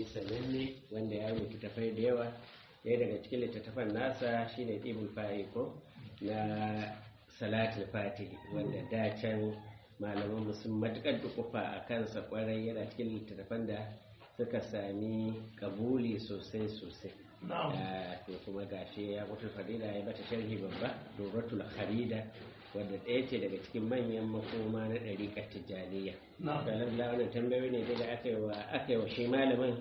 malami sananne wanda ya rubuta tafai da yawa ɗaya daga cikin littattafan nasa shine ibul fa'i ko na salatul fatihi wanda da can malaman sun matukar dukufa a kansa kwarai yana cikin littattafan da suka sami kabuli sosai sosai to kuma gashi ya mutu fadila ya bata sharhi babba doratul kharida wadda ɗaya ce daga cikin manyan makoma na ɗariƙar tijjaniya da lalala wannan tambayoyi ne daga aka yi wa shi malamin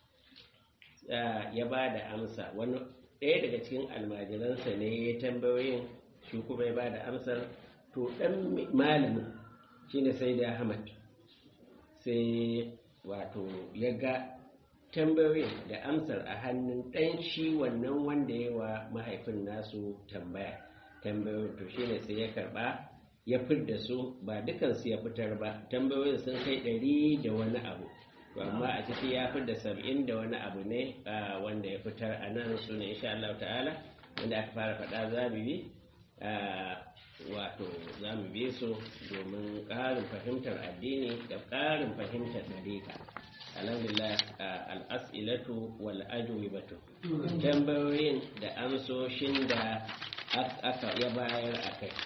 ya ba da amsa wani ɗaya daga cikin almajiransa ne ya tambayoyin shi kuma ya ba da amsar to ɗan malamin shine sai da ahmad sai wato ya ga tambayoyin da amsar a hannun ɗan shi wannan wanda ya wa mahaifin nasu tambaya tambayoyin to shine sai ya karɓa ya fidda su ba dukansu ya fitar ba tambayoyin sun kai ɗari da wani abu to amma a ciki ya fidda saba'in da wani abu ne wanda ya fitar a nan su ne insha Allah ta'ala wanda aka fara faɗa za mu bi wato za mu bi su domin ƙarin fahimtar addini da ƙarin fahimtar dariƙa alhamdulillah al'as'ilatu wal ajwibatu tambayoyin da amsoshin da aka ya bayar a kai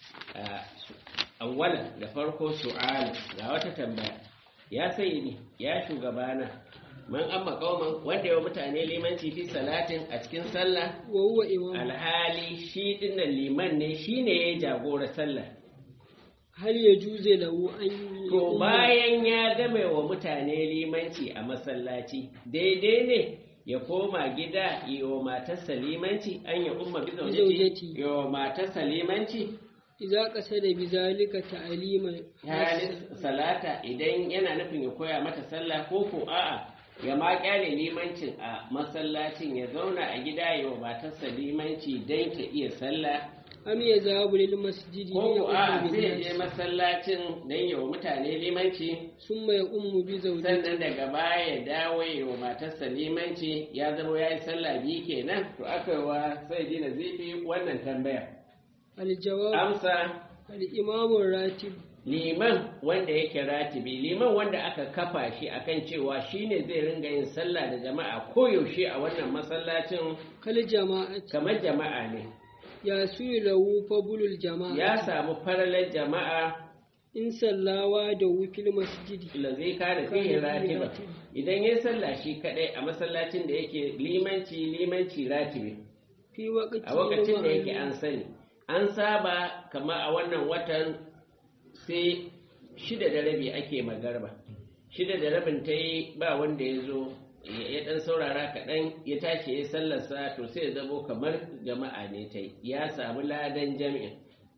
awwalan da farko su'al ga wata tambaya ya sayyidi ya shugabana man amma kauman wanda yawa mutane limanci fi salatin a cikin sallah alhali shi dinnan liman ne shine ya jagora sallah hal ya juze lahu an to bayan ya game wa mutane limanci a masallaci daidai ne ya koma gida yiwa matarsa limanci an ya umma bi zaujati yiwa matarsa limanci idza qasada bi zalika ta'lima salata idan yana nufin ya koya mata sallah ko ko a'a ya ma kyale limancin a masallacin ya zauna a gida yiwa matarsa limanci dan ta iya sallah am ya zahabu lil masjidi ko ko a sai ya je masallacin dan yawa mutane limanci summa ya ummu bi zawjati sannan daga baya ya dawo ya wa matarsa limanci ya zama ya yi sallah biyu kenan to aka yi wa sai ji na zifi wannan tambaya al jawab amsa al imamu ratib liman wanda yake ratibi liman wanda aka kafa shi akan cewa shine zai ringa yin sallah da jama'a koyaushe a wannan masallacin kal jama'ati kamar jama'a ne ya suyi lahu fabulul jama'a ya samu faralar jama'a in sallawa da wufil masjidi zai kada fiye ratiba idan ya sallah shi kadai a masallacin da yake limanci limanci ratibi fi waqti a lokacin da yake an sani an saba kama a wannan watan sai shida da rabi ake magarba shida da rabin ta yi ba wanda ya zo ya dan saurara kaɗan ya tashi ya sallarsa to sai ya zamo kamar jama'a ne ta yi ya samu ladan jami'in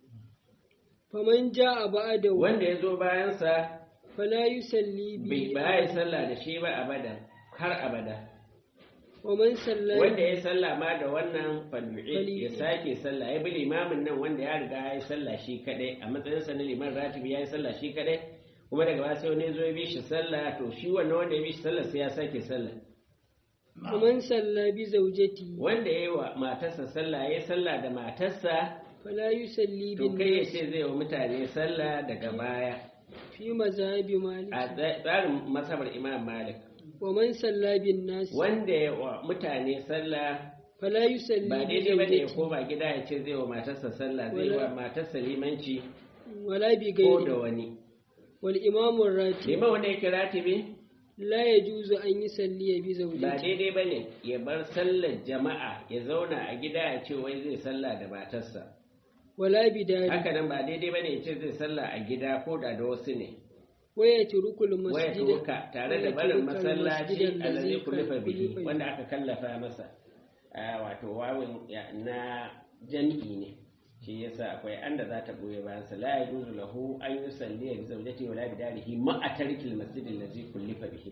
faman ja'a ba'da wanda ya zo bayansa fala yusalli bai bi ba ya sallah da shi ba abada har abada wa man salla wanda ya sallah ma da wannan falu'i ya Falyu'id. sake sallah ya bi limamin nan wanda ya riga ya yi sallah shi kadai a matsayinsa na liman ratibi ya yi sallah shi kadai kuma daga ba sai wani ya zo ya bi shi sallah to shi wannan wanda ya bi shi sallah sai ya sake sallah wa man salla bi zawjati wanda ya yi wa matarsa sallah ya yi sallah da matarsa fala yusalli to bin kai ya nas ce zai wa mutane sallah daga baya fi mazhabi malik a tsa- tsarin masabar imam malik wa man salla bin nas wanda ya wa mutane sallah fala yusalli ba bi daidai ba ne ya zawjati koma gida ya ce zai wa matarsa sallah zai wa matarsa limanci wala bi ko da ghairi wani wal imamu ratib liman wanda yake ratibi la yajuzu an yusalli bi ba zawjati daidai ba ne ya bar sallar jama'a ya zauna a gida ya ce wai zai sallah da matarsa wala bi dari haka nan ba daidai ba ne ya ce zai sallah a gida ko da da wasu ne wa yatrukul waya masjida turuka tare da barin ويترك masallaci المسجد allazi الذي kullifa bihi كلف wanda aka kallafa masa Ah, wato wawin ya- na jami'i ne shi yasa akwai anda za ta goye bayan sa la yajuzu lahu an yusalli bi zawjati wa la bi darihi ma atarkil masjid allazi kullifa bihi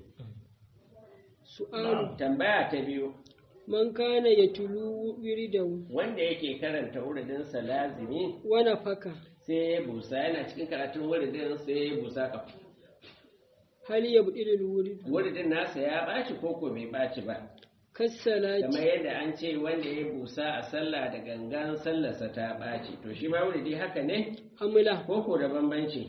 su'alu tambaya ta biyu man kana yatlu wiridahu wanda yake karanta wuridin sa lazimi wa nafaka sai ya busa yana cikin karatun wuridin sai ya busa ka hal yabdilul wurid wuridin nasa ya baci koko bai baci ba kassalati kamar yadda an ce wanda ya busa a sallah da gangan sallarsa ta ɓaci to shi ma wuri haka ne amla ko ko da bambanci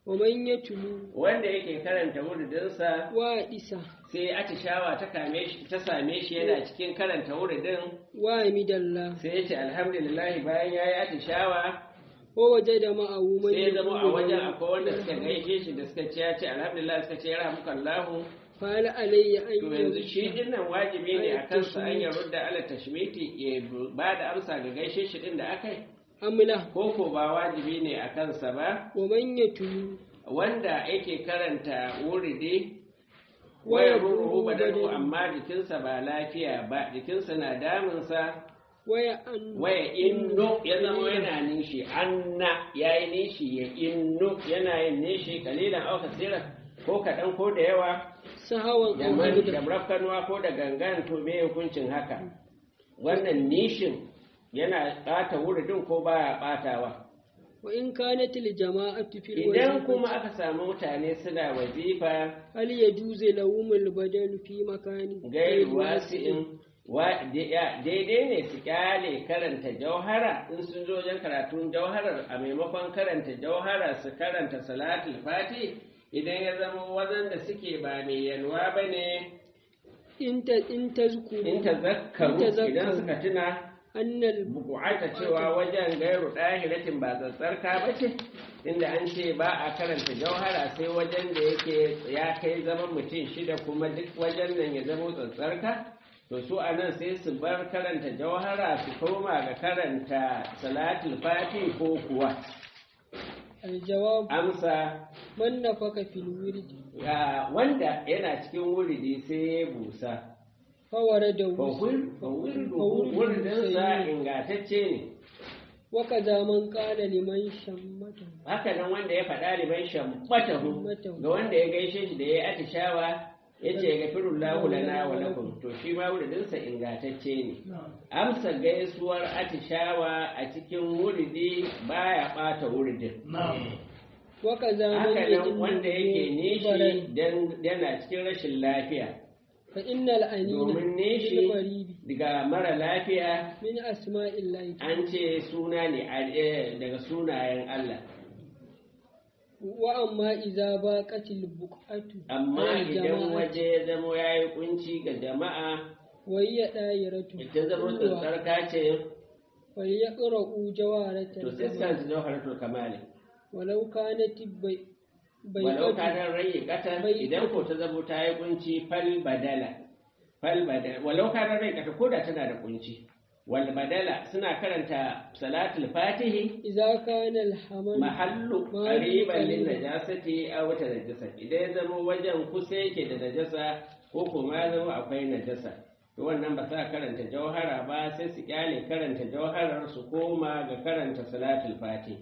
wa man yatlu wanda yake karanta wuridinsa wa isa sai atishawa ta kame shi ta same shi yana cikin karanta wuridin wa midalla sai ya ce alhamdulillah bayan ya yi atishawa wa wajada ma'ahu man sai ya zama a wajen yaqulu akwai wanda suka gaishe shi da suka ce ya ce alhamdulillah suka ce ya rahmuka Allahu fala alayya an to yanzu shi yurda din nan wajibi ne a kansa an ya rudda ala tashmiti ya ba da amsa ga gaishe shi din da aka yi amla ko ko ba wajibi ne a kansa ba wa man yatlu wanda yake karanta wuridi Waya waya ruhu ruhu badanu badanu. amma jikinsa ba lafiya ba jikinsa na damunsa waya an waya inno ya zama yana nishi anna ya yi nishi ya inno yana yin nishi kalilan au kasira ko kaɗan ko da yawa sahawan da aw man- da hamda rafkanuwa ko da gangan to me hukuncin haka wannan nishin yana ɓata wuridin ko baya ɓatawa wa in kanat al jama'atu fil idan wazifati, kuma aka samu mutane suna wazifa hal yajuzu lahum al badal fi makani gairu wasi'in wa- da- daidai ne su kyale karanta jauhara in sun zo wajen karatun jauharar a maimakon karanta jauhara su karanta salatul fati idan ya zama wajen da suke ba mai yalwa ba ne in ta in tazkuru in ta zakaru In tazakkaru. idan suka tuna annal bukuata cewa wajen gairu ɗahiratin ba tsatsarka ba ce inda an ce ba a karanta jauhara sai wajen da yake ya kai zaman mutum shida kuma duk wajen nan ya zama tsatsarka to su a nan sai su bar karanta jauhara su koma ga karanta salatul fati ko kuwa al jawab amsa man nafaka fil wird ya wanda yana cikin wuridi sai ya busa fa warada wuridinsa ingantacce ne wa kaza man qala liman shammata haka nan wanda ya faɗa liman shammatahu ga wanda ya gaishe shi da ya yi atishawa ya ce ga firullahu lana wa lakum to shi ma wuridinsa ingantacce ne amsa gaisuwar atishawa a cikin wuridi baya ɓata wuridin wa kaza man haka nan yajin wanda yake nishi dan yana cikin rashin lafiya fa innal anina domin bil nishi qaribi daga mara lafiya min asma'illahi an ce suna ne a- eh, daga sunayen Allah wa amma idza baqatil buqatu amma al idan jama'ati, waje ya zamo ya yi kunci ga jama'a wa hiya dayiratu ita zama tsantsarka ce wa yaqra'u jawaratan to sai sa su jawharatul kamali walau kanat bai walau bai kadan rayi kata bai- idan ko ta zamo ta yi kunci fal badala fal badala walau kadan rayi kata ko da tana da kunci wal badala suna karanta salatul fatihi idza kana al hamal mahallu qariban lin najasati aw wata najasa idan ya zama wajen kusa yake da najasa ko kuma ya zama akwai najasa to wannan ba sa karanta jauhara ba sai su kyale karanta jauharar su koma ga karanta salatul fati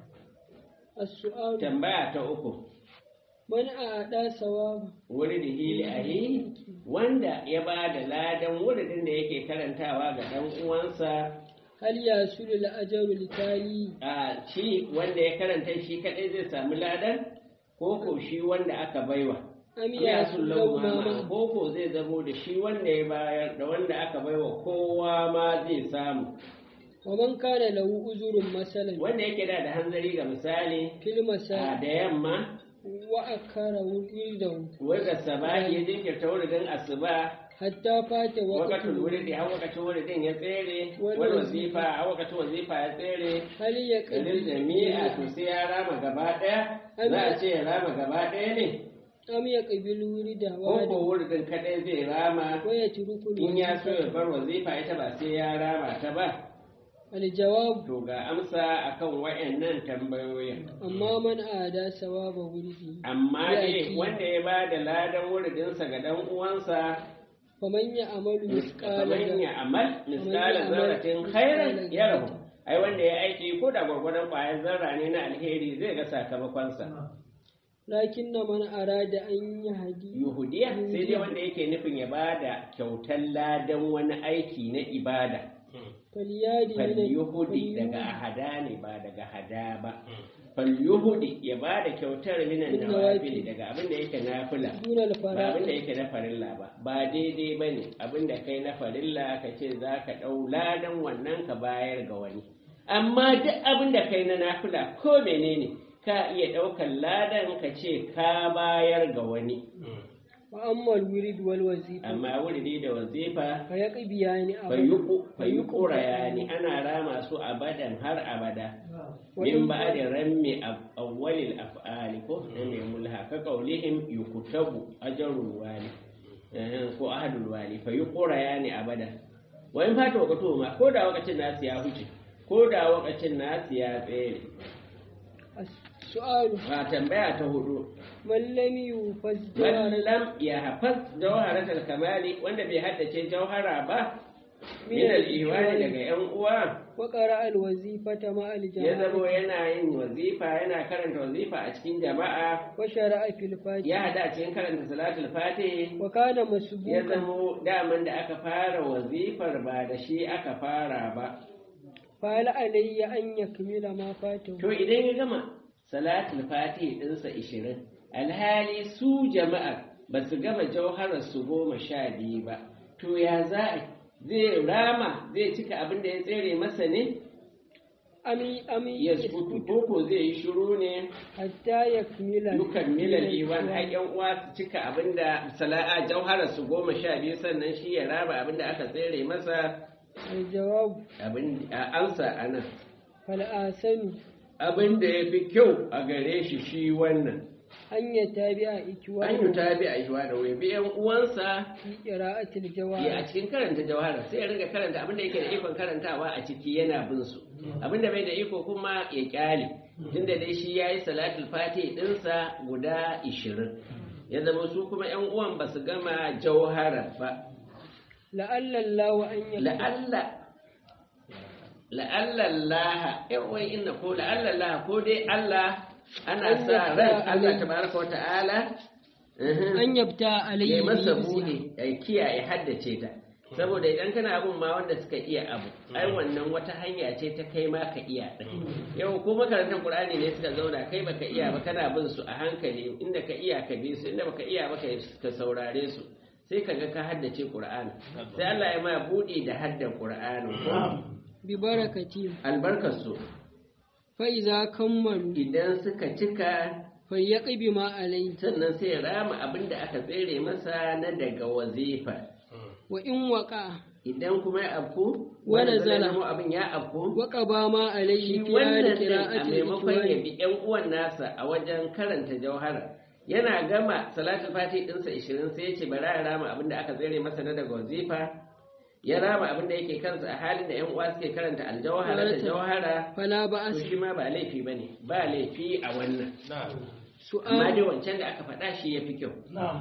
as-su'al tambaya ta uku man a'ada sawaba wuri da hili ahi wanda ya ba da ladan wuridin da yake karantawa ga dan uwansa hal yasulu al ajru litali a shi wanda ya karanta shi kadai zai samu ladan ko ko shi wanda aka baiwa am ya sun lau yasulu ma ma koko zai zamo da shi wanda ya bayar da wanda aka baiwa kowa ma zai samu wa man kana lahu uzurun masalan wanda yake da da hanzari ga misali fil a masal da yamma wa akara wirdahu wanda sabahi ya jinkirta wuridin asuba hatta fata wakatul waqtu wuridi a wakacin wuridin ya tsere Wani wani wazifa. wazifa a wakacin wazifa ya tsere hal kalil yaqdi jami'a to sai ya rama gaba daya za a ce ya rama gaba daya ne am yaqbil wirda ko ko wa wuridin kadai zai rama wa yatruku in ya so ya bar wazifa ita ba sai ya rama ta ba al jawab To ga amsa akan wayannan tambayoyin. amma man a'ada sawaba wirdi Amma Ya dai ki. wanda ya ba da ladan wuridinsa ga dan uwansa faman ya amalu misqala kamar ya amal misala amal zarratin misqala khairan ya zarratin. rabu. Ai wanda ya aiki ko da gwargwadon ƙwayar zarra ne na alheri zai ga sakamakonsa. lakin na man arada an yi hadi Yuhudiya sai dai wanda yake nufin ya ba da kyautar ladan wani aiki na ibada. faliyadi falyuhudi daga ahada ne ba daga hada ba falyuhudi ya ba da kyautar minan Min nawafili nawafil. daga abin da yake nafila dunal ba fara abin da yake na farilla ba ba daidai ba ne abin da kai na farilla ka ce za ka ɗau ladan wannan ka bayar ga wani amma duk abin da kai na nafila ko menene ka iya ɗaukar ladan ka ce ka bayar ga wani wa amma al-wirid wal wazifa amma wuridi da wazifa fa yaqbiyani fayi ƙuraya ne ana rama su abadan har abada wa min in ba da rammi awwalil af'ali ko na mai mulha ka qaulihim yukutabu ajrul wali eh, ko ahadul wali fayi ƙuraya ne abada wa in fata wakato ma ko da wakacin nasu ya huce ko da wakacin nasu ya tsere su'alu a tambaya ta hudu man lam yufaz man jawara lam ya hafaz jawharatul kamali wanda bai haddace jauhara ba min al-ihwani daga yan uwa wa qara al-wazifata ma ya al-jama'a zamo yana yin wazifa yana karanta wazifa a cikin jama'a wa shara'a fil fatiha ya hada a cikin karanta salatul fatih wa kana ya masbuqan zamo daman da aka fara wazifar ba da shi aka fara ba fa hal alayya an yakmila ma fatahu to idan ya gama salatul fatih ɗinsa ishirin alhali su jama'ar ba su gama jauharar su goma sha biyu ba to ya za a zai rama zai cika abin da ya tsere masa ne ami ami ya sukutu koko zai yi shiru ne hatta yakmila dukan milal iwan har yan uwa su cika abin da sala'a jauharar su goma sha biyu sannan shi ya raba abin da aka tsere masa al-jawab abin a amsa anan fal asani abin da ya fi kyau a gare shi shi wannan an yatabi'a ikwa an yi tabi a yiwa da wai biyan uwansa fi qira'atil ya a jawab cikin karanta jawhara sai ya ringa karanta abin da yake da ikon karantawa a ciki yana bin su abin da bai da iko kuma ya kyale tunda dai shi yayi salatul fatih dinsa guda 20 ya zama su kuma yan uwan ba su gama jawhara ba la'alla Allah an yakmila la'alla la'alla Allah eh wai inna ko la'alla Allah ko dai Allah ana sa ran Allah tabaraka wa ta'ala uhum. an yabta ya alayhi yi masa bi bude ya kiyaye haddace ta saboda idan kana abun ma wanda suka iya abu ai wannan wata hanya ce ta kai ma ka iya din yau ko makarantar qur'ani ne suka zauna kai baka iya ba kana bin su a hankali inda ka iya ka bi su inda baka iya ba ka saurare su sai ka ga ka haddace qur'ani sai Allah ya ma bude da haddan qur'ani bi barakati albarkar su fa iza kammalu idan suka cika fa yaqbi ma alayhi sannan sai ya rama abin da aka tsere masa na daga wazifa wa in waqa idan kuma ya afku Wani wanda zai zala. zama abin ya afku waqa ba ma alayhi shi fi wannan hali din a qira'atil maimakon ya ikwani bi yan uwan nasa a wajen karanta jauhara yana gama salatul fati dinsa 20 sai ya ce bari ya rama abin da aka tsere masa na daga wazifa ya rama abin da yake kansa a halin da yan uwa suke karanta aljawhara da jauhara fala to ba'as shi ma ba laifi bane ba laifi a wannan amma su'al dai wancan da aka faɗa shi ya fi kyau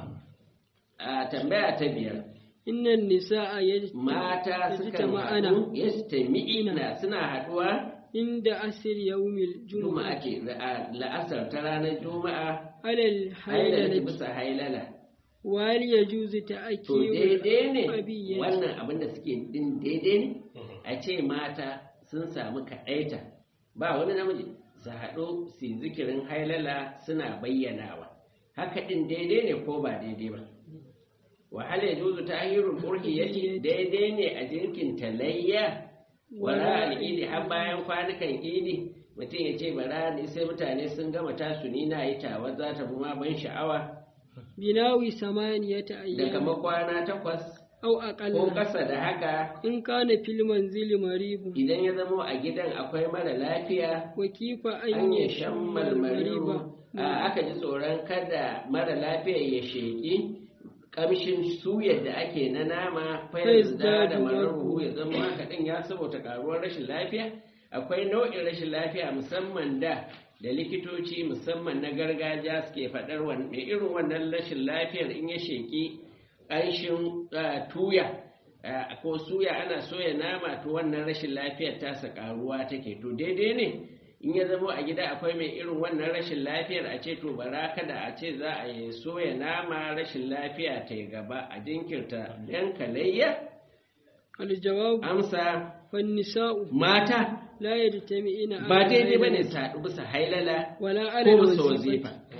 a tambaya ta biyar inna nisaa mata sukan ma'ana haɗu yastami'ina suna haɗuwa inda asir yawmil juma'a jumu'a ce la- la'asar ta ranar juma'a alal hailala haylati bisa hailala wal yajuzu to ta'kiyu daidai ne abiyyati wannan abin da suke din daidai ne a ce mata sun samu kaɗaita ba wani namiji su haɗu su yi zikirin hailala suna bayyanawa haka ɗin daidai ne ko ba daidai ba wahala ya juzu ta ahirul ƙurki ya ce daidai ne a jirkin talayya wara al'idi har bayan kwanukan idi mutum ya ce bara ne sai mutane sun gama tasu ni na yi tawa za ta fi ma ban sha'awa binawi samaniyata da ayyam kama kwana takwas aw ko aqalla ƙasa da haka in kana fil manzili maribu idan ya zama a gidan akwai mara lafiya wa kifa an an ya shan mariba marmariru a aka ji tsoron kada mara lafiya ya sheƙi ƙamshin suyar da ake na nama fayar da da mararu ya zama haka ɗin ya saboda ƙaruwar rashin lafiya akwai nau'in rashin lafiya musamman da da likitoci musamman na gargajiya suke faɗar wan- mai irin wannan rashin lafiyar in ya sheƙi ƙanshin ah, tuya ah, ko suya ana soya nama to wannan rashin lafiyar tasa ƙaruwa take to daidai ne in ya zama a gida akwai mai irin wannan rashin lafiyar a ce to bara kada a ce za a yi soya nama rashin lafiya ta yi gaba a jinkirta yan kalayya aljawab amsa fan nisa'u mata la yajtami'ina ba ala daidai ba ne haylati su haɗu bisa hailala wala ko ala bisa wazifati wazifa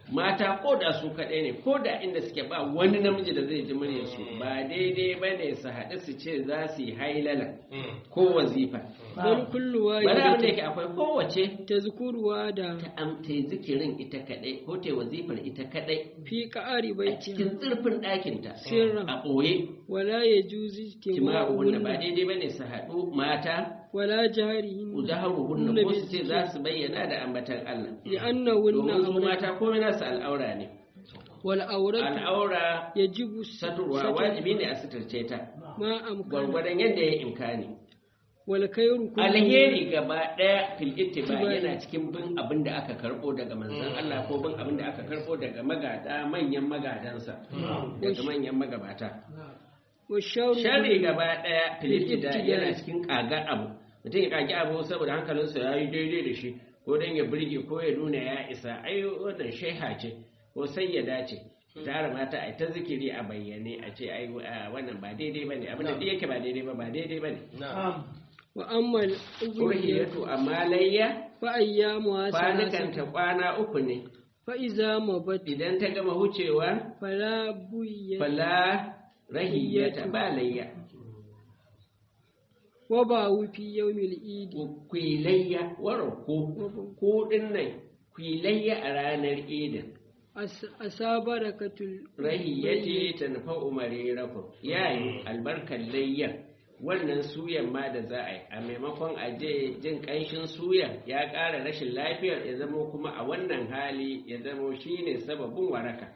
mata ko da su kaɗai ne ko da inda suke ba wani namiji da zai ji muryarsu ba daidai ba ne su haɗu su ce za su yi hailala ko wazifa bal kullu bari abin da wahidatin yake akwai kowace tazkuruwa da ta am- ta yi zikirin ita kaɗai ko ta yi wazifar ita kaɗai fi qa'ari a baitiha cikin zurfin ɗakinta Sirran. a ɓoye wala yajuzu kima'uhunna ba istima'uhunna daidai ba ne su haɗu mata wala jahrihin uzaharuhunna ko su ce za su bayyana da ambatan Allah li'annahunna domin su awra mata komai nasu al'aura ne wal awratu al'aura yajibu saturwa wajibi ne a suturce ta ma amkana gwargwadon yadda ya imkani wal khairu kullu alheri gaba daya fil ittiba Ittiba. yana cikin bin abin da aka karbo daga manzon Allah ko bin abin da aka karbo daga magada manyan magadansa daga manyan magabata wa sharu sharri gaba daya fil Fil ittida ibtida. yana cikin kaga abu mutum ya kage abu saboda hankalinsa ya yi daidai da shi ko dan ya burge ko ya nuna ya isa ai wannan sheha ce ko sayyada ce tara mata ai ta zikiri a bayyane a ce ai a, wannan ba daidai bane abin da duk yake ba daidai ba ba daidai bane wa amma al urhiyatu amma layya fa ayyamu kwanukanta kwana uku ne fa iza mabat idan ta gama wucewa fala buyya fala rahiyata ba layya wa ba fi yawmil idi kwilayya wara ko ko din nan kwilayya a ranar idin As- asabarakatul rahiyyati tanfa umari rakum yayi albarkar layyar wannan suyan ma da za a yi a maimakon a je jin kanshin suyan ya ƙara rashin lafiyar ya zamo kuma a wannan hali ya zamo shine sababin waraka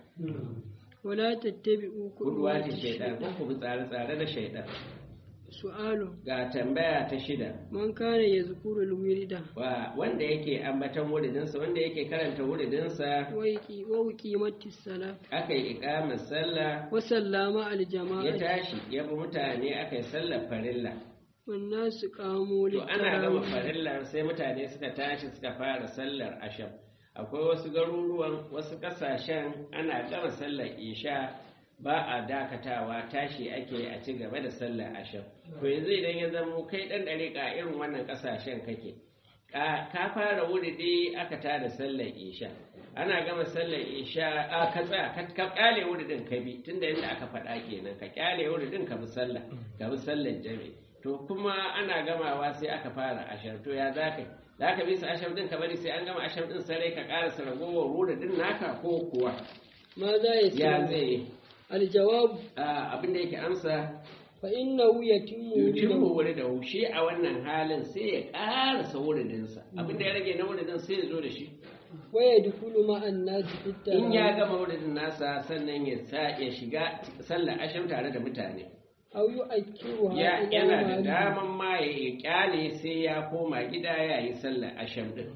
wala tattabi'u kuduwa ta shaidan ko ku bi tsare-tsare da shaidan su'alu ga tambaya ta shida man kana yazkuru al-wirda wa wanda yake ambatan wuridinsa wanda yake karanta wuridinsa wa yaqi wa qimati salat aka yi ikamar sallah wa sallama al ya jama'a tashi ya bi mutane aka yi sallar farilla wan nasu qamu to ana gama lit farillar sai mutane suka tashi suka fara sallar asham akwai wasu garuruwan wasu kasashen ana gama sallar isha ba a dakatawa tashi ake a ci gaba da sallar asham to yanzu idan ya zama kai dan dariƙa irin wannan kasashen kake ka ka fara wuridi aka tada sallar isha ana gama sallar isha a ka tsaya ka ka kyale wuridin ka bi tunda yadda aka faɗa kenan ka kyale wuridin ka bi sallah ka bi sallar jami'i to kuma ana gamawa sai aka fara ashar to ya za ka za ka bi su ashar din ka bari sai an gama ashar din sarai ka ƙarasa ragowar wuridin naka ko kuwa ma za ya ya ce zai al jawab abin da yake amsa fa innahu yatimmu yutimmu wuridahu wuridahu shi a wannan halin sai ya ƙarasa wuridinsa abin da ya rage na wuridin sai ya zo da shi wa yadkhulu ma an-nas fi in ya at gama wuridin nasa sannan ya sa ya shiga sallar asham tare da mutane aw yu'akkiruha ya ila yana da ma'adi. daman ma ya ya kyale sai ya koma gida ya yi sallar asham din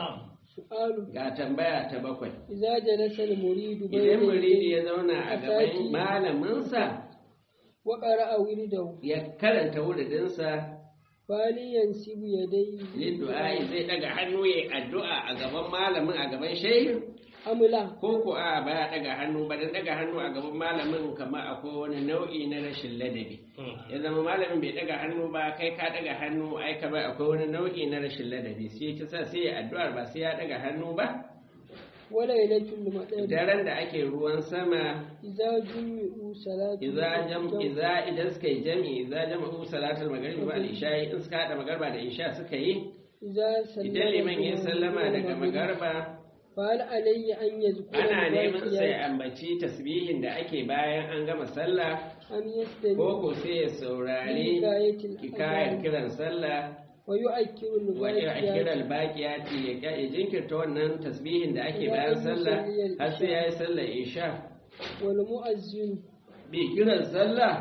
su'alu ga tambaya ta bakwai idza jalasa al-muridu idan muridi bayna ya zauna a gaban malaminsa wa qara'a wiridahu ya karanta wuridinsa fali yansibu yadayhi liddu'a zai daga hannu ya addu'a a gaban malamin a gaban shehin amla ko ko a ba ya daga hannu ba dan daga hannu a gaban malamin kamar akwai wani nau'i na rashin ladabi ya zama malamin bai daga hannu ba kai ka daga hannu ai kamar akwai wani nau'i na rashin ladabi sai ta sa sai ya addu'ar ba sai ya daga hannu ba wa lailatul madar daren da ake ruwan sama idza jumi'u salatu idza jam idza idan suka yi jami'i idza jama'u salatul maghrib wa al-isha in suka hada magarba da isha suka yi idza sallama idan liman ya sallama daga magarba fa hal alayhi an yazkura ana neman sai al-baqiyat ambaci tasbihin da ake bayan an gama sallah am yastami ko ko sai ya saurari hikayatil hikayar adhan kiran sallah wa yu'akkiru wajen a al-baqiyat kiran baƙiyati ya ƙya- ya jinkirta wannan tasbihin da ake bayan sallah har sai ya yi sallah isha wal mu'azzin bi kiran sallah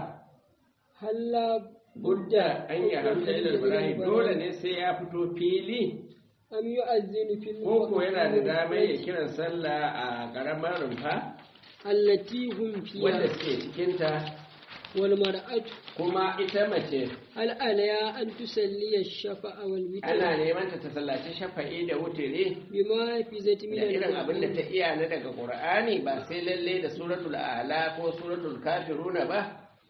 halla budda an yi hamsa ilal ibrahim dole ne sai ya fito fili am yu'azzinu fil ko ko yana da damar ya kiran sallah a ƙaramar rumfa allati hum wanda fiha suke cikinta wal mar'atu kuma ita mace hal alaya an tusalli ash-shafa'a wal witr ana neman ta ta sallaci shafa'i da wutiri bima fi zati min da irin al- abin da ta iya na daga Qur'ani ba sai lalle da suratul a'la ko suratul kafiruna ba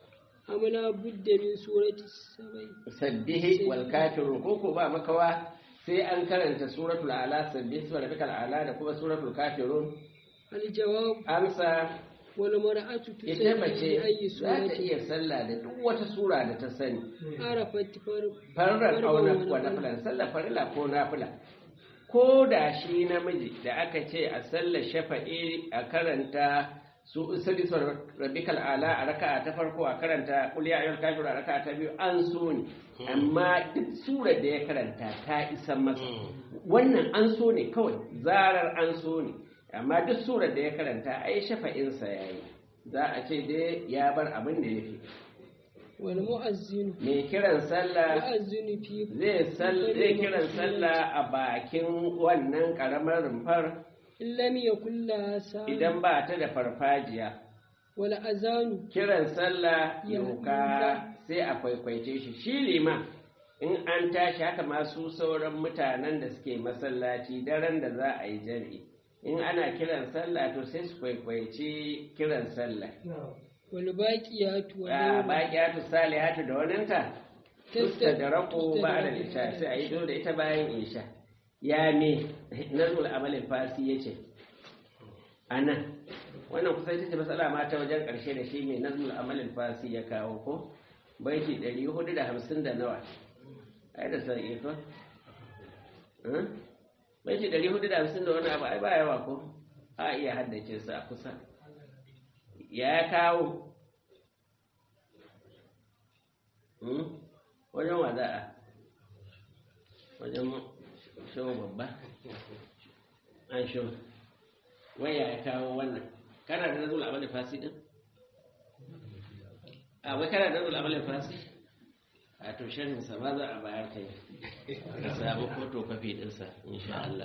amala budda min surati sabai sabbihi wal kafirun ko ko ba makawa sai an karanta suratul a'la sabbihi wa rabbikal a'la da kuma suratul kafirun aljawab amsa wal mar'atu ita tusalli mace bi ayyi za ta surati iya sallah da duk wata sura da ta sani arafat far farar farkon auna wani wa bangare. nafilan sallar farila ko nafila ko da shi namiji da aka ce a sallar shafa'i a karanta su salisar rabbikal ala a raka'a ta farko a karanta qul ya ayyuhal kafirun a raka'a ta biyu an so ne amma duk surar da ya karanta ta isa masa wannan an so ne kawai zarar an so ne amma duk surar da ya karanta ai shafa'insa yayi za a ce dai ya bar abin da ya fi wal mu'azzinu mai kiran sallah mu'azzinu fi zai sal- zai kiran sallah a bakin wannan karamar rumfar in lam yakul la sa idan ba ta da farfajiya wal azanu kiran sallah Ya yauka huda. sai a kwaikwaice shi shi liman in an tashi haka masu sauran mutanen da suke masallaci daren da za a yi jami'i in ana kiran sallah to sai su kwaikwaice kiran sallah wal baqiyatu wal a baƙiyatu salihatu da waninta tusta da rako ba da tustadraku isha sai a yi zo da ita bayan isha ya me nazul amalin fasi ya ce a nan wannan kusa ita ce matsala ma ta wajen ƙarshe da shi mai nazul amalin fasi ya kawo ko baiti 450 da nawa ai da sarki ko Hmm? baiti 450 da wani abu ai ba yawa ko a iya haddace su a kusa ya kawo Hmm? wajen wa za a wajen shawo babba an shawo waya ya kawo wannan kana da nazul amalin fasi din a wai kana da nazul amalin fasi a to sharhin sa ma za a bayar kai ka samu foto kafi dinsa insha Allah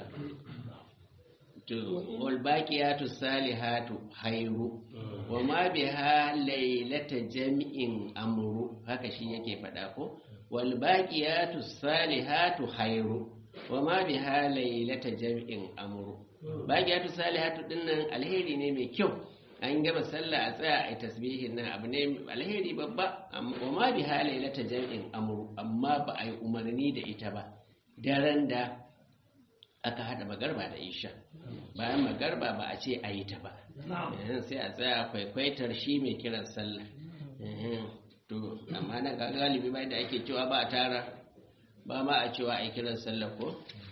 to wal baqiyatu salihatu khairu wa ma biha laylata jam'in amru haka shi yake faɗa ko wal baqiyatu salihatu khairu wa ma biha laylata jam'in amru baqiyatu salihatu dinnan alheri ne mai kyau an gama sallah a tsaya a tasbihin nan abu ne alheri babba amma- wa ma biha laylata jam'in amru amma ba a yi umarni da ita ba daren da aka hada magarba da isha bayan magarba ba a ce a yi ta ba Eh, sai a tsaya kwaikwaitar shi mai kiran sallah Eh, to amma nan ga galibi bai da ake cewa ba a tara ba ma a cewa a yi kiran sallah ko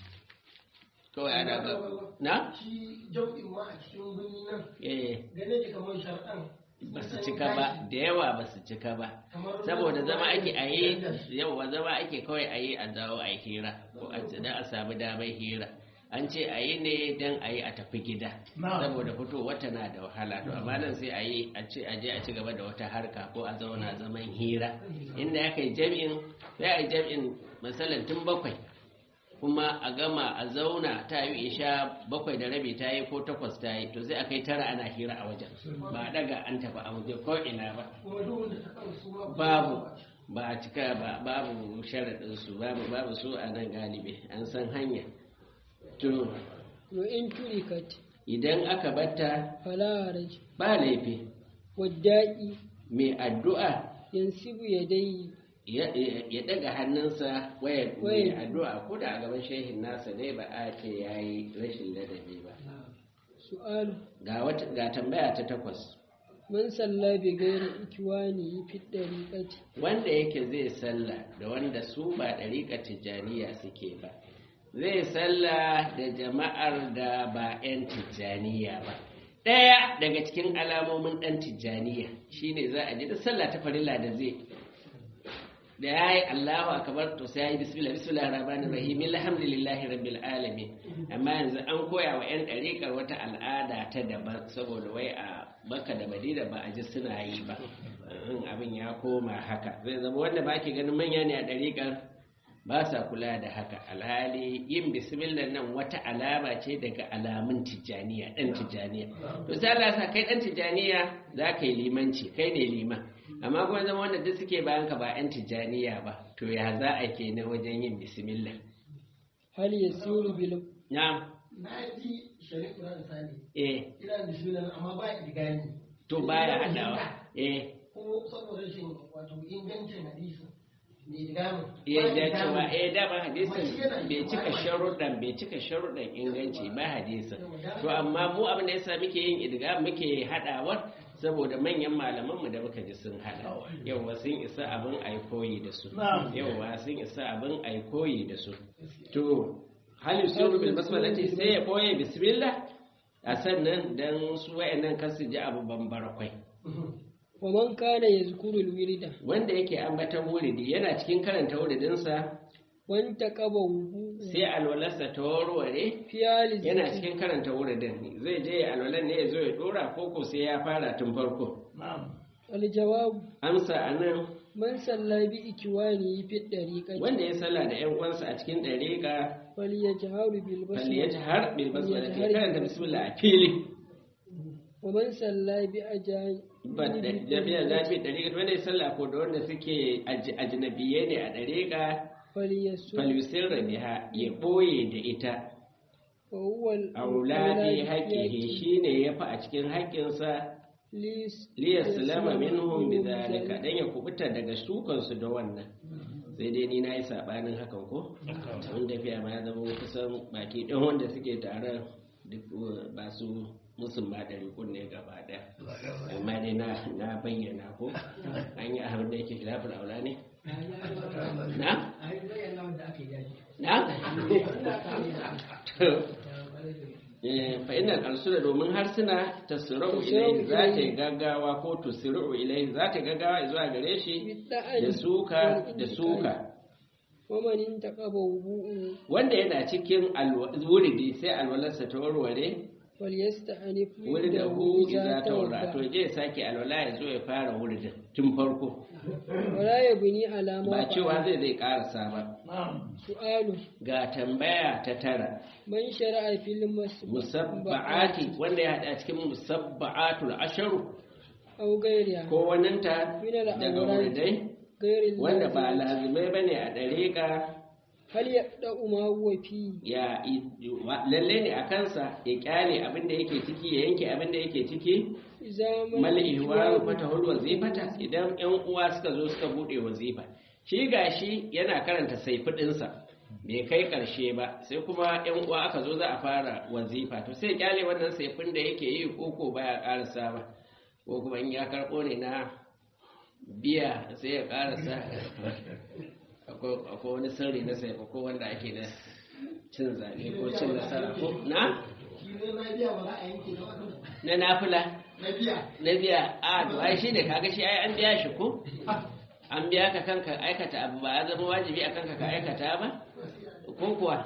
kawai ana ga na shi jam'in ma a cikin birni nan eh gane ki kamar shar'an ba su cika ba da yawa ba su cika ba saboda zama ake a yi yawa zama ake kawai a yi a zawo a yi hira ko a ce a samu damar hira an ce a yi ne don a yi a tafi gida saboda fito wata na da wahala to amma nan sai a yi a ce a je a ci gaba da wata harka ko a zauna zaman hira inda aka yi jam'in sai a yi jam'in misalin tun bakwai kuma a gama a zauna ta yi isha bakwai da rabi ta yi ko takwas ta yi to sai a kai tara ana hira a wajen ba a daga an tafi a waje ko ina ba kuma duk da ta kan su ma babu ba a cika ba babu sharaɗinsu babu babu su a nan galibi an san hanya to wa in turikat idan aka batta fala haraj ba laifi wadda'i mai addu'a yansibu yadayhi ya ya daga hannunsa waya mai Waya. addu'a ko da a gaban shehin nasa ne ba a ce yayi rashin ladabi ba su'alu ga wata ga tambaya ta takwas man salla bi ghairi ikwani fi dariqati wanda yake zai sallah da wanda su ba ɗariƙar tijjaniya suke ba zai sallah da jama'ar da ba 'yan tijjaniya ba ɗaya daga cikin alamomin ɗan tijjaniya shine za a ji da sallah ta farilla da zai da ya yi Allahu akbar to sai ya yi bismillah bismillah rahmanir rahim alhamdulillahi rabbil alamin amma yanzu an koya wa 'yan ɗariƙar wata al'ada ta daban saboda wai a Makka da Madina ba a ji suna yi ba in abin ya koma haka zai zama wanda ba ke ganin manya ne a ɗariƙar ba sa kula da haka alhali yin bismillah nan wata alama ce daga alamun tijjaniya ɗan tijjaniya to sai Allah ya sa kai ɗan tijjaniya za ka yi limanci kai ne liman amma kuma zama wanda duk suke bayan ka ba 'yan tijjaniya ba to ya za a ke na wajen yin bismillah hal yasiru bil na na ji shari'a da sani eh ina da bismillah amma ba idigani to baya haɗawa eh ko saboda rashin wato ingancin hadisi ne idgamin ya ja cewa eh dama hadisin bai cika sharuɗan bai cika sharuɗan inganci ba hadisin to amma mu abin da yasa muke yin idga muke hadawar saboda manyan malaman mu da muka ji sun hada yawa sun isa abin ai koyi da su yawa sun isa abin ai koyi da su to hal yusiru bil basmalati sai ya boye bismillah a sannan dan su wayannan kasu ji abu bambara kwai wa man kana yazkuru alwirda wanda yake ambatan wuridi yana cikin karanta wuridinsa wan taqaba wudu sai alwalarsa ta warware fi hali yana cikin karanta wuridin zai je ya alwalar ne ya zo ya dora koko sai ya fara tun farko aljawab amsa a nan man salla bi ikwani fi dariqati wanda ya salla da yan uwansa a cikin dariƙa falyajharu bil balli ya basmala har bil basmala ke karanta bismillah a fili wa man salla bi ajani ba da jami'a zafi dariƙa wanda ya salla ko da wanda suke aj- ajnabiye ne a dariƙa falyasu falyusir biha ya boye da ita wa huwa al- aula fi al- haqqihi shine yafi a cikin haƙƙinsa lis- liyaslama minhum bidhalika dan ya kubuta daga shukansu da wannan sai dai ni nayi sabanin hakan ko tun tafiya ma ya zama kusan baki ɗan wanda suke tare duk uh, ba su musun ma da rikun ne gaba ɗaya amma dai na na bayyana ko an yi abin da yake khilafin aula ne na na to Eh, fa innal alsuna domin harsuna tasra'u ilayhi za ta yi gaggawa ko tusra'u ilayhi za ta yi gaggawa zuwa gare shi da suka da suka wa man intaqaba wudu wanda yana cikin alwa- wuridi sai alwalarsa ta warware falyasta'anif wurin da hu iza ta warra to je ya sake alwala ya zo ya fara wuridin tun farko wala yabni alama ba cewa zai zai karasa ba su'alu ga tambaya ta tara man shara'a fil musabba'ati wanda ya hada cikin musabba'atul asharu aw ghayriha ko waninta Min al- daga awrad. wuridai ghayri wanda ba lazim. lazimai ba ne a ɗariƙa hal yaqda'u ma huwa fi ya wa- lalle ne a kansa ya kyale abin da yake ciki ya yanke abin da yake ciki zaman mal ihwaru fata hul wazifata idan yan uwa suka zo suka bude wazifa shi gashi yana karanta saifudinsa bai kai karshe ba sai kuma yan uwa aka zo za a fara wazifa to sai ya kyale wannan saifin da yake yi koko baya karasa ba ko kuma in ya karbo ne na biya sai ya karasa akwai akwai wani sirri na saifa ko wanda ake da cin zaɓe ko cin nasara ko na shi ne na biya ba za a yanke na wannan na nafila na biya na biya a to ai shi ne kaga shi ai an biya shi ko an biya ka kanka aikata abu ba ya zama wajibi a kanka ka aikata ba ko kuwa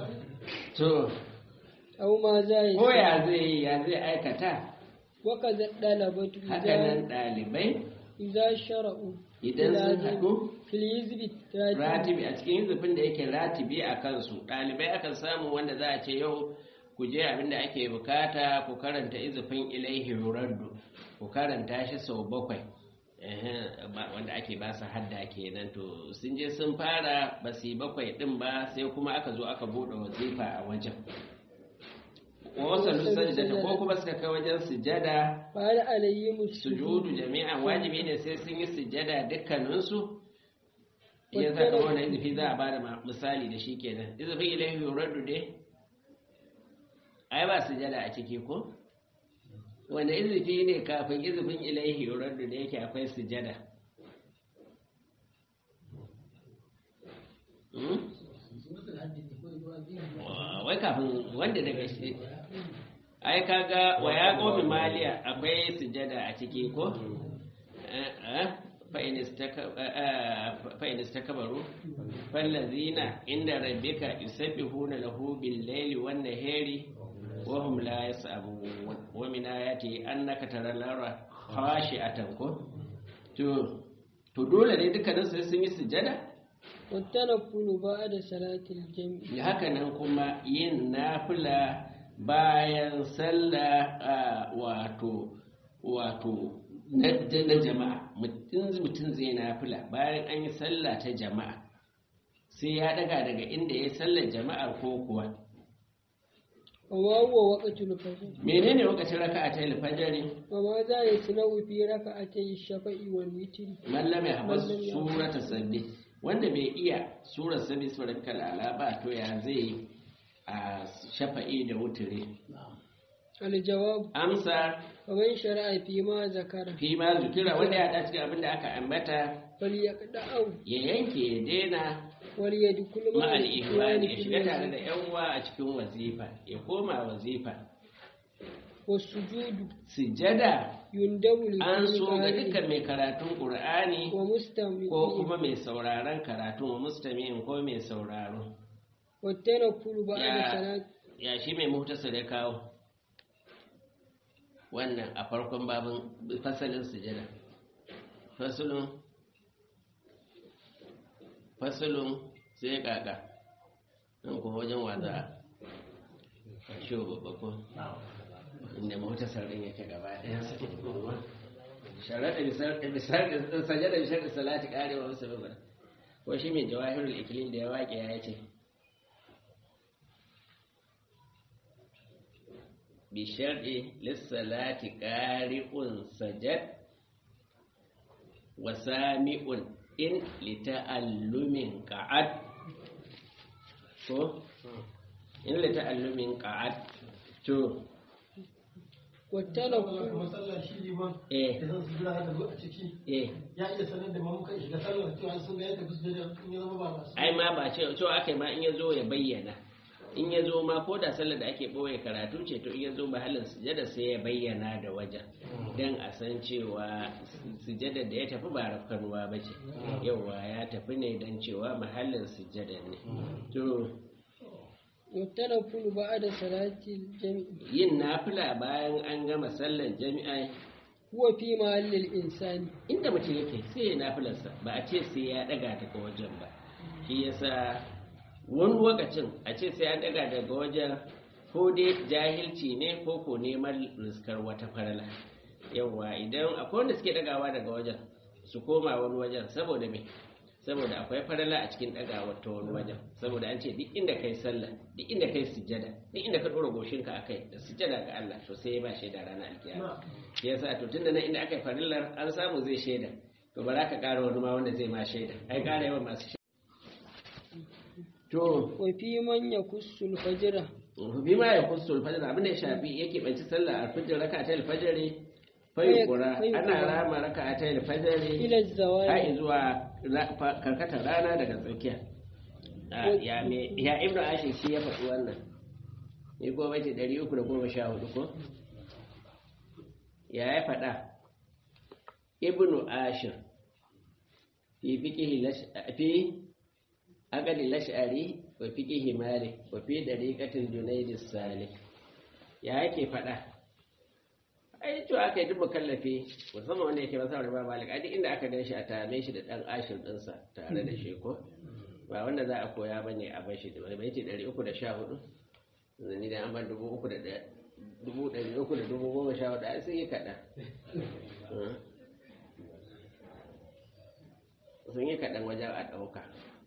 to aw ma za ya ko ya zai yi ya zai aikata wa kaza dalabatu haka nan ɗalibai idza shara'u idan sun lazim haɗu fil hizbi ratibi ratibi a cikin zufin da yake ratibi a kansu ɗalibai akan samu wanda za a ce yau ku je abinda ake bukata ku karanta izufin ilaihi raddu ku karanta shi sau bakwai Ehe, ba- wanda ake ba su hadda kenan to sun je sun fara ba su yi bakwai din ba sai kuma aka zo aka buɗe wazifa a wajen wasu sajjata ko kuma suka kai wajen sujada fa hal alayhim sujudu jami'an wajibi ne sai sun yi sujada dukkaninsu ya saka wannan izifi za a bada ma- misali da shi kenan izifin ilahi yuraddu dai ai ba sujada a ciki ko wanda izifi ne kafin izifin ilahi yuraddu da yake akwai sujada Hmm? Wa- wai kafin wanda daga shi ai kaga wa ya qomi maliya akwai sujada a ciki ko Eh, eh, fa in istaka- eh, eh, fa in istakbaru fallazina inda rabbika yusabbihuna lahu bil layli wan nahari wa hum la yas'abun wa min ayati annaka taral lara khashi'atan ko to to dole ne dukkanin su sun yi sujada والتنفل بعد صلاة الجمع haka nan kuma yin nafila bayan sallah a wato wato na na jama'a mutum mutum zai nafila bayan an yi sallah ta jama'a sai ya daga daga inda ya sallar jama'a ko kuwa وما هو وقت الفجر menene lokacin raka'a ta alfajari وماذا يصنع في ركعتي الشفع والوتر mallam ya habas surata sabbi wanda bai iya surar sabi surar kalala ba to ya zai a shafa'i da wuturi الجواب amsa ومن شرع فيما ذكر fi ma zukira wanda ya haɗa cikin abin da aka ambata فليقطعه ya yanke ya daina وليدخل مع ma'al الإخوان ihwani ya في shiga tare da الوزن yan uwa a cikin wazifa ya koma wazifa والسجود sujada يندب an لكل so ga قارئ dukkan mai karatun qur'ani ومستمع ko kuma mai sauraron karatun wa mustami'in ko mai sauraro والتنفل بعد Ya- صلاة ya shi mai muhtasar ya kawo wannan a farkon babin fasalin sujada fasalin fasalin sai kaka nan kuma wajen waza a shi babba ko inda muhtasar din yake gaba ɗaya sharaɗa bisar sajada bisar da salati ƙarewa wasu babbar ko shi mai jawahirul ikilin da ya waƙe ya ce بشرع للصلاة قارئ سجد وسامع إن لتألم قعد ko in lita'allumin qa'ad to والتنفل Masallar shi liman eh da zan su jira haka zo a ciki eh ya iya sanar da mamukan shiga sallar cewa sun ga yadda su da in ya zama ba masu. ai ma ba ce cewa aka ma in ya zo ya bayyana in ya zo ma ko da sallar da ake ɓoye karatu ce to in ya zo mahallin sujada sai ya bayyana da wajen don a san cewa sujada da ya tafi ba rafkanuwa ba ce yauwa ya tafi ne don cewa mahallin sujada ne to والتنفل بعد صلاة الجمع yin nafila bayan an gama sallar jami'a هو في محل الإنسان inda mutum yake sai ya nafilarsa ba a ce sai ya daga daga wajen ba shi yasa wani lokacin a ce sai an daga daga wajen ko dai jahilci ne ko ko neman riskar wata farala yawwa idan akwai wanda suke dagawa daga wajen su koma wani wajen saboda me saboda akwai farala a cikin dagawa ta wani wajen saboda an ce duk inda kai sallah duk inda kai sujjada duk inda ka dora goshinka akai da sujjada ga Allah to sai ya ba shaida ranar alkiyama shi yasa to tunda nan inda aka yi farillar an samu zai shaida to ba za ka ƙara wani ma wanda zai ma shaida ai ƙara yawan masu shaida to وفي من يكس الفجر bi ma ya kusa alfajir abin da ya shafi yake banci sallah alfajir raka ta alfajiri fayi kura ana rama raka ta alfajiri إلى الزوال har zuwa ra- fa- karkatar rana daga tsakiya Ah, ya me ya ibnu ashir shi ya faɗi wannan ni ko bace 314 ko ya ya faɗa ibnu ashir fi fiqhi lash fi aqdi lash'ari wa fiqhi malik wa fi dariqatil junayd salih ya yake faɗa ai to aka yi duk mukallafi musamman wanda yake masa riba malik ai duk inda aka gan shi a tame shi da dan ashir dinsa tare da shi ko ba wanda za a koya bane a bashi da bai ce 314 zani da an ban dubu uku da ɗaya dubu ɗari uku da dubu goma sha hudu ai sun yi kaɗan sun yi kaɗan wajen a ɗauka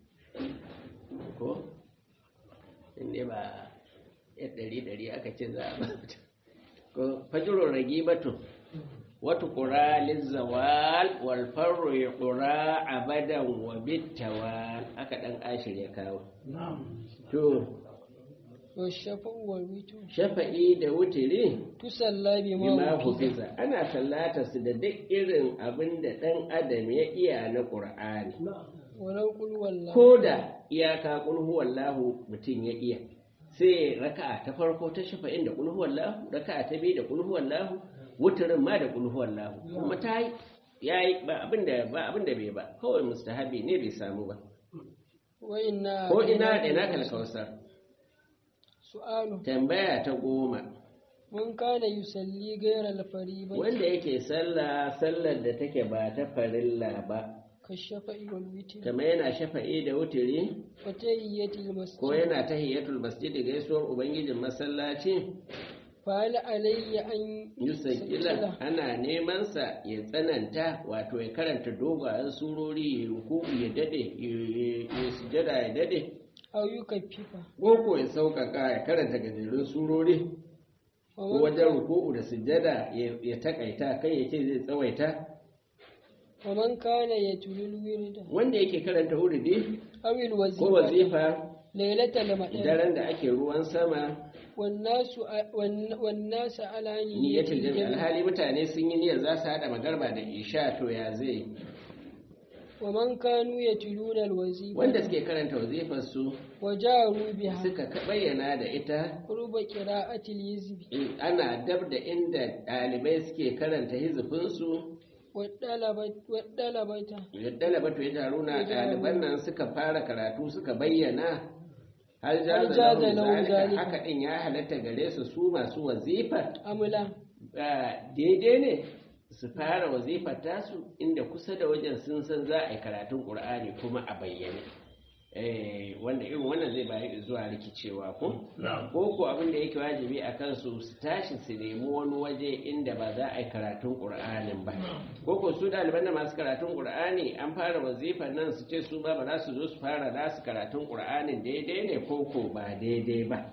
ko inda ba ya ɗari ɗari aka ce za a ba mutum ko fajiro ragi batun wata ƙura lizzawal walfarro ya ƙura abadan wa bittawal aka ɗan ashir ya kawo to والشفع والوتر shafa'i da wutiri tusalla bima bima hufiza hufiza ana sallata su da duk irin abin da ɗan adam ya iya na ƙur'ani walau qul wallahu ko da iyaka ƙulhu wallahu mutum ya iya sai raka'a ta farko ta shafa'in da ƙulhu wallahu raka'a ta biyu da ƙulhu wallahu wutirin ma da ƙulhu wallahu kuma ta yi ya yi ba abin da ba abin da bai ba kawai mustahabi ne bai samu ba wa inna ko ina da ina kalkausar su'alu tambaya ta goma man kana yusalli ghayra al-fariidati wanda yake sallah sallar da take ba ta farilla ba kashafa'i wal witr kamar yana shafa'i da wutiri wa tahiyyati al-masjid ko yana tahiyatul masjidi gaisuwar ubangijin masallaci fa hal alayya an yusajjila ana neman sa ya tsananta wato ya karanta dogayen surori ya ruku ya dade ya- ya sujada ya dade aw yukaffifa ko ya sauƙaƙa ya karanta gajerun surori wa ko man wajen ruku'u da sujada ya ya takaita kai ya ce zai tsawaita ومن كان يتلو الورد wanda yake karanta wuridi أو ko الوظيفة wazifa ليلة المطر daren da ake ruwan sama والناس والن- والناس على niyyatul jami نية alhali mutane sun yi niyyar za su haɗa magarba da isha to ya zai ومن كانوا يتلون الوظيفة wanda suke karanta wazifar su وجاروا بها suka ka- bayyana da ita قرب قراءة اليزب in ana dab da inda ɗalibai suke karanta hizifinsu والطلبة والطلبة yadda labatu ya taru na ɗaliban nan suka fara karatu suka bayyana har Har jaza jaza lahum lahum zalika zalika. haka ɗin ya halatta gare su su masu wazifa أملا Ah, daidai ne su fara wazifar tasu inda kusa da wajen sun san za a yi karatun ƙur'ani kuma a bayyane Eh, wanda irin wannan zai bayi zuwa rikicewa ko ko ko abin da yake wajibi a kansu su tashi su nemi wani waje inda ba za a yi karatun ƙur'anin ba ko ko su ɗaliban da masu karatun ƙur'ani an fara wazifar nan su ce su ba ba za su zo su fara nasu karatun ƙur'anin daidai ne ko ko ba daidai ba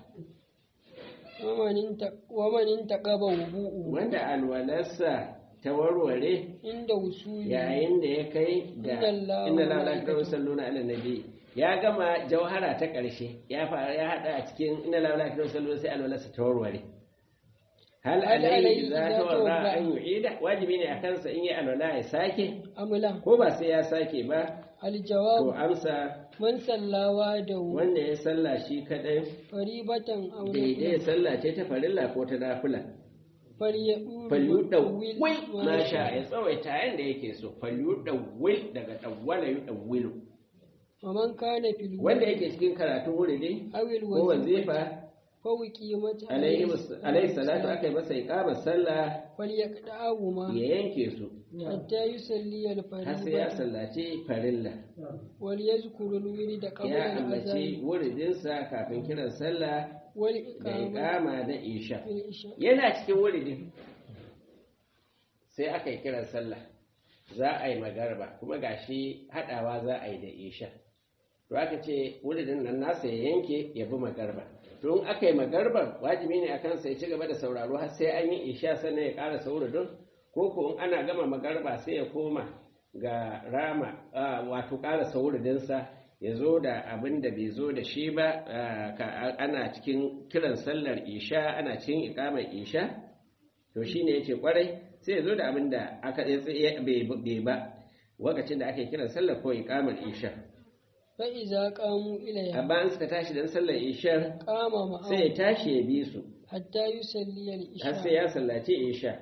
ومن انت- ومن انتقب وضوءه wanda alwalarsa ta warware عند وصول yayin da ya kai da Inna Allaha inna wa la ilaha malaikatahu. salluna ala nabi ya gama jauhara ta ƙarshe ya fara ya hada a cikin inna la ilaha salluna sai alwalarsa ta warware hal Hal alayhi alayhi idza idza tawarra tawadda. an yu'ida wajibi ne akan sa in yi alwala ya sake أملا ko ba sai ya sake ba to الجواب amsa من صلى وحده wanda ya salla shi kadai فريبة أو daidai ya نفلا salla ce ta farilla ko ta nafila فليؤول falyudawwil ما ma sha شاء ya tsawaita yanda yake so falyudawwil daga dawwala yudawwilu ومن كان في الوحد wanda yake cikin karatun wuridi أو ko الوظيفة wazifa فوقيمت alaihi salatu aka yi masa iqamar sallah فليقطعهما ya yanke su حتى يصلي har sai ya الفريضة sallaci farilla وليذكر الورد قبل ya ambaci الأذان wuridinsa kafin kiran sallah da والإقامة iqama da isha في العشاء yana cikin wuridin sai aka yi kiran sallah za a yi magarba kuma gashi hadawa za a yi da isha to aka ce wuridin nan nasa ya yanke ya bi magarba to in aka yi magarba wajibi ne akan sai ci gaba da sauraro har sai an yi isha sannan ya ƙara sauridin ko ko in ana gama magarba sai ya koma ga rama ah, wato ƙara sauridinsa ya zo da abin da bai zo da shi ba ah, ka- ana cikin kiran sallar isha ana cikin ikamar isha to shi ne ya ce kwarai sai ya zo da abin da aka tsaye bai ba lokacin da ake kiran sallar ko ikamar isha فإذا قاموا إليها amma an suka tashi don sallar ishar قام sai ya معهم tashi ya bi su حتى يصلي har sai العشاء ya sallaci isha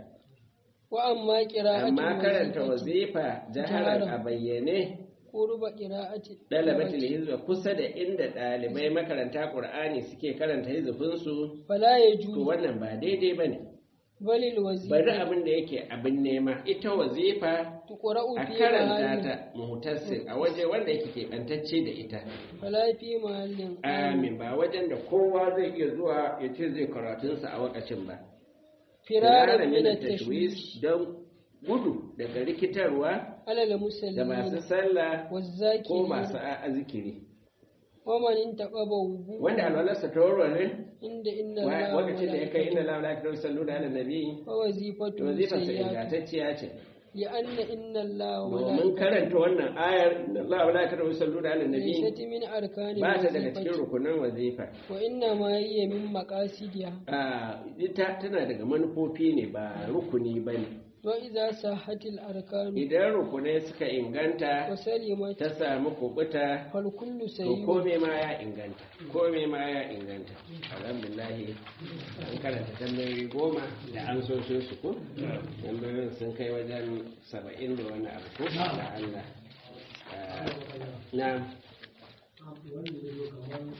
وأما قراءة amma karanta الوظيفة wazifa jaharar a Jaharar. bayyane قرب قراءة dalabatul hizba kusa da inda ɗalibai makaranta ƙur'ani suke karanta hizifinsu فلا to يجوز wannan ba daidai ba ne بل bari الوظيفة abin da yake abin nema ita wazifa تقرأ a في karanta محل ta muhtassin a waje wanda yake keɓantacce da ita فلا في محل amin ba wajen da kowa zai iya zuwa ya ce zai karatunsa a wakacin ba فرارا Firara من min التشويش tashwis don gudu daga rikitarwa على da masu المسلمين sallah ko والذاكرين masu azikiri ومن انتقب وضوء wanda alwalarsa ta warware عند إن wa- الله lokacin da ya kai inna وملائكته la ilaha illa sallu da ala nabi ووظيفته wazifarsa سيئات ingantacciya ce لأن إن الله domin وملائكته karanta wannan ayar inna la ilaha illa sallu da ala nabi ليست من أركان ba ta daga cikin الوظيفة rukunan wazifa وإنما هي من مقاصدها a ita tana daga manufofi ne ba rukuni ba ne وإذا صحت الأركان idan rukunai suka inganta وسلمت ta samu kubuta فالكل to سيء kome ma ya inganta kome ma ya inganta alhamdulahi an karanta tambayoyi goma da an so sun su ko tambayoyin sun kai wajen saba'in da wani abu ko da Allah Ah, na wanda ya zo kamar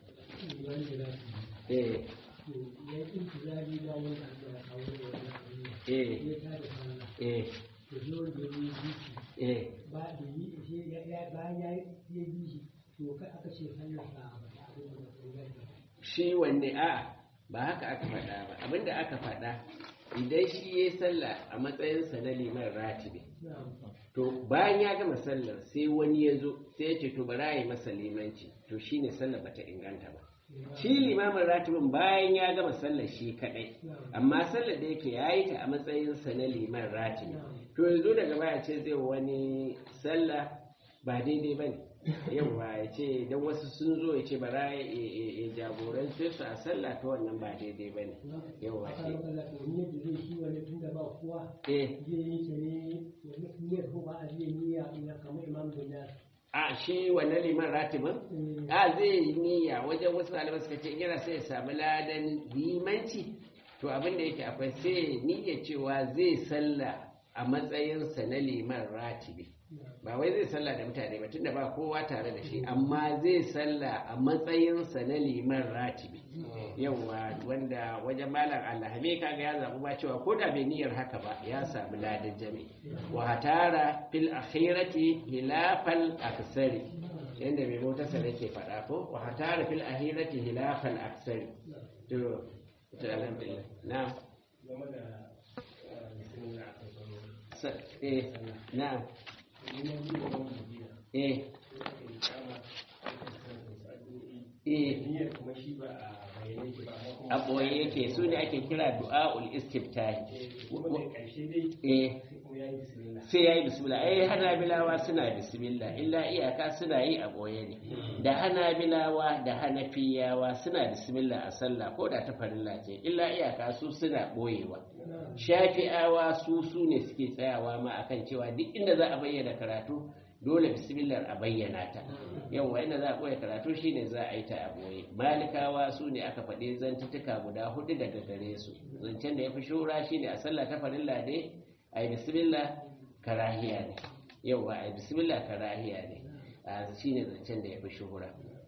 wanda za su eh to ya yi intizari da wanda aka kawo da wani abu eh ya tada sallah eh to sai wanda ya yi biki eh ba da yi sai ya ya bayan ya yi ya bi shi to kai aka ce sallah ba a faɗa abin da ba inganta ba shi wanne a ba haka aka faɗa ba abinda aka faɗa idan shi ya yi sallah a matsayinsa na liman ratibi na'am to bayan ya gama sallar sai wani ya zo sai ya ce to bara ya yi masa limanci to shine sallar bata inganta ba shi limamin ratibin bayan ya gama sallar shi kadai amma sallar da yake ya yi ta a matsayinsa na liman ratibi to yanzu daga baya ce zai wani sallah ba daidai ba ne yawwa ya ce don wasu sun zo ya ce bara ya jagorance su a sallah ta wannan ba daidai ba ne yawwa aka ce yi kalla to ni yadda zai shi wani tun da ba kowa eh zai yi ta ne wani niyyar ko ba a zai niyya ina kamar imam da na a shi wannan liman ratibin a zai yi niyya wajen wasu malamai suka ce in yana sai ya samu ladan limanci to abin da yake akwai sai niyya cewa zai salla a matsayinsa na liman ratibi ba wai zai salla da mutane ba tunda ba kowa tare da shi amma zai salla a matsayinsa na liman ratibi yawwa wanda wajen malam allahame kaga ya zaɓi ba cewa ko da bai niyyar haka ba ya samu ladan jami wa hatara fil akhirati hilafal aksari yanda mai motarsa yake faɗa ko wa hatara fil akhirati hilafal aksari to to alhamdulillah na game da eh, bismillah a kan sa- eh na Ina yi wa wani madina, eh sai ka yi kama, sai ka karanta wasu addu'o'i. eh Niyyar kuma shi ba a bayyane yake ba, amma kuma a ɓoye yake su ne ake kira du'a'ul istiftahi Eh, kuma da ƙarshe dai eh sai kuma ya yi bismillah. sai ya yi bismillah ai hanabilawa suna bismillah illa iyaka suna yi a ɓoye ne da hanabilawa da hanafiyawa suna bismillah a sallah ko da ta farilla ce illa iyaka su suna ɓoyewa shafi'awa su su ne suke tsayawa ma akan cewa duk inda za a bayyana karatu dole bismillah a bayyana ta yawwa inda za a ɓoye karatu shine za a yi ta a ɓoye malikawa su ne aka faɗi zantuttuka guda hudu daga gare su zancen da ya fi shura shine a sallah ta farilla dai a yi bismillah karahiya ne yau ba a yi bismillah karahiya ne a shi ne zancen da ya fi shuhura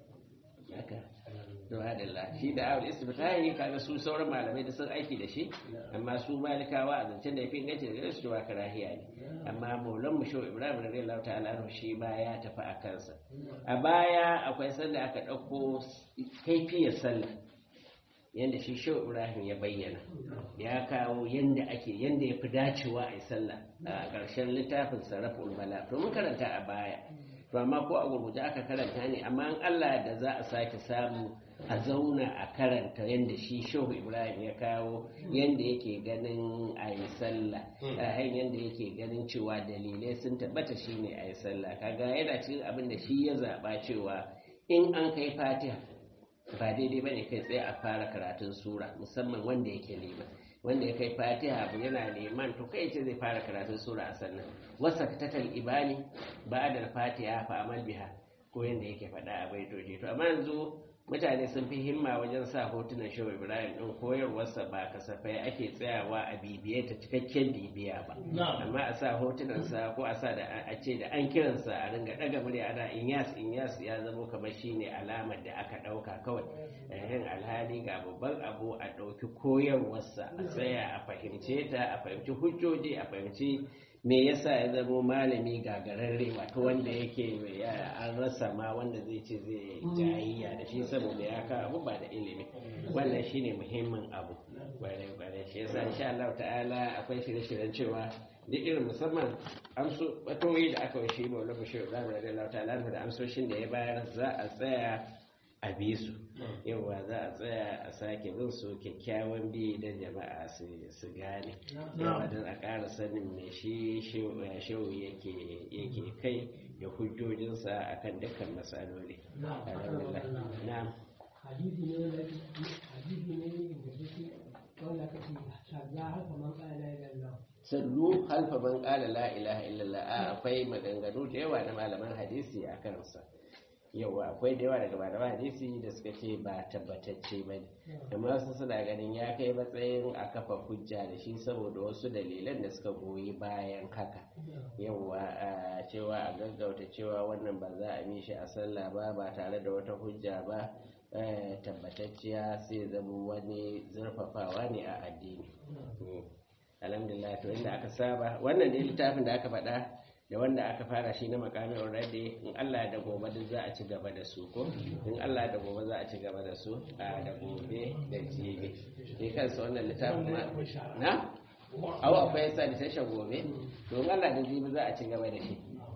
haka duwa da la shi da awul istiftahi kaga su sauran malamai da sun aiki da shi amma su malikawa a zancen da ya fi inganci da gare su cewa karahiya ne amma maulan mu shehu ibrahim radiyallahu ta'ala anhu shi ba ya tafi a kansa a baya akwai sanda aka ɗauko kaifiyar sallah yadda shi shehu ibrahim ya bayyana ya kawo yadda ake yadda ya fi dacewa a yi sallah a ƙarshen littafin sarrafin bala to mun karanta a baya to amma ko a gurguje aka karanta ne amma in allah da za a sake samu a zauna a karanta yadda shi shehu ibrahim ya kawo yadda yake ganin a yi sallah a hanyar yadda yake ganin cewa dalilai sun tabbata shine a yi sallah kaga yana cikin abin da shi ya zaɓa cewa in an kai fatiha ba daidai ba ne kai tsaye a fara karatun sura musamman wanda yake neman wanda ya kai fatiha abu yana neman to kai ce zai fara karatun sura a sannan wasa tatal ibani ba da fatiha fa amal biha ko yanda yake faɗa a baitoci to amma yanzu mutane sun fi himma wajen sa hotunan shehu ibrahim din koyarwarsa ba kasafai ake tsayawa a bibiye ta cikakken bibiya ba amma a sa hotunansa ko a sa da a ce da an kiransa a ringa daga murya ana inyas inyas ya zamo kamar shine alamar da aka dauka kawai yin alhali ga babban abu a dauki koyarwarsa a tsaya a fahimce ta a fahimci hujjoji a fahimci me yasa ya zamo malami gagararre wato wanda yake ya- an rasa ma wanda zai ce zai jayayya da shi saboda ya kawo abu ba da ilimi wannan shine muhimmin abu kwarai kwarai shi yasa insha Allah ta'ala akwai shirye-shiryen cewa duk irin musamman amso batoyi da aka yi shi maula bashir ibrahim radiyallahu ta'ala da amsoshin da ya bayar za a tsaya a bi su yawa za a tsaya a sake bin su kyakkyawan bi don jama'a su su gane yawa don a ƙara sanin me shi shehu yake yake kai da hujjojinsa akan dukkan matsaloli alhamdulillah na'am hadisi ne na hadisi ne da yake wanda ka ce shagga haka man kana la ilaha illallah sallu halfa man qala la ilaha illallah a akwai maganganu da yawa na malaman hadisi a kansa yawa akwai da yawa daga malaman hadisi da suka ce ba tabbatacce ba ne amma wasu suna ganin ya kai matsayin a kafa hujja da shi saboda wasu dalilan da suka goyi bayan haka yawa a cewa a gaggauta cewa wannan ba za a bi shi a sallah ba ba tare da wata hujja ba eh, tabbatacciya sai zama wani zurfafawa ne a addini Mm. alhamdulillah to inda aka saba wannan dai littafin da aka faɗa da wanda aka fara shi na makamin already in Allah da gobe duk za a ci gaba da su ko in Allah da gobe za a ci gaba da su a da gobe da jibi shi kansa wannan littafin ma na awa akwai yasa da tashan gobe to in Allah da jibi za a ci gaba da shi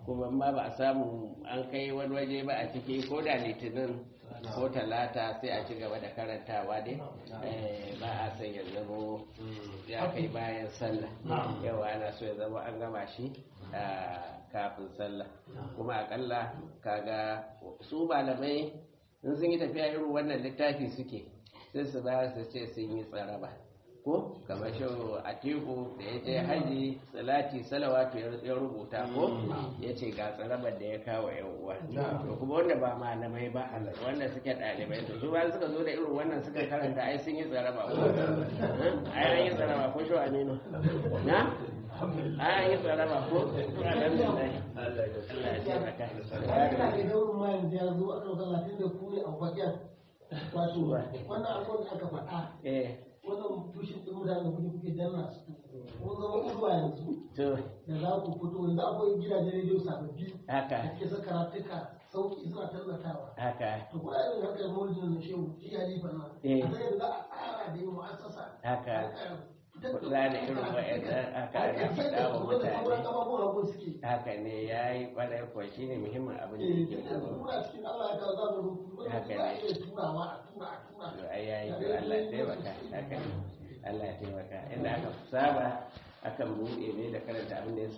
kuma ma ba a samu an kai wani waje ba a ciki ko da litinin ko talata sai a ci gaba da karantawa dai Eh, ba a san ya zamo ya kai bayan sallah yau ana so ya zama an gama shi a kafin sallah kuma akalla kaga su malamai in sun yi tafiya irin wannan littafi suke sai su ba su ce sun yi tsaraba ko kamar shi a teku da ya je haji salati salawatu ya rubuta ko ya ce ga tsarabar da ya kawo yan uwa to kuma wanda ba malamai ba wanda suke ɗalibai to su ba suka zo da irin wannan suka karanta ai sun yi tsaraba ko ai an yi tsaraba ko shi aminu na ai an yi tsaraba ko to alhamdulillah Allah ya taimaka ina ga daurin ma yanzu ya zo aka talatin da ku ne a bakin wato wannan abubuwan da aka faɗa eh wannan tushen ɗin mutane da kuke kuke danna su kun zama zuwa yanzu to da za ku fito yanzu akwai gidajen rediyo sababbi haka da ke saka karatuka sauki suna tallatawa haka to kuna yin haka maulidin na shehu shi halifa nan Eh. a sai da za a tsara da yin mu'assasa haka kula da irin wa'annan haka ya faɗa wa mutane sauran mutane abubuwan abun suke haka ne ya yi kwarai kuwa shi ne muhimmin abin da eh yake tunda gaba muna cikin Allah ya kawo za mu rubutu Haka za a ne. iya turawa a tura a tura to ai ya yi to Allah ya taimaka haka ne Allah ya taimaka inda aka saba akan buɗe ne da karanta abin da ya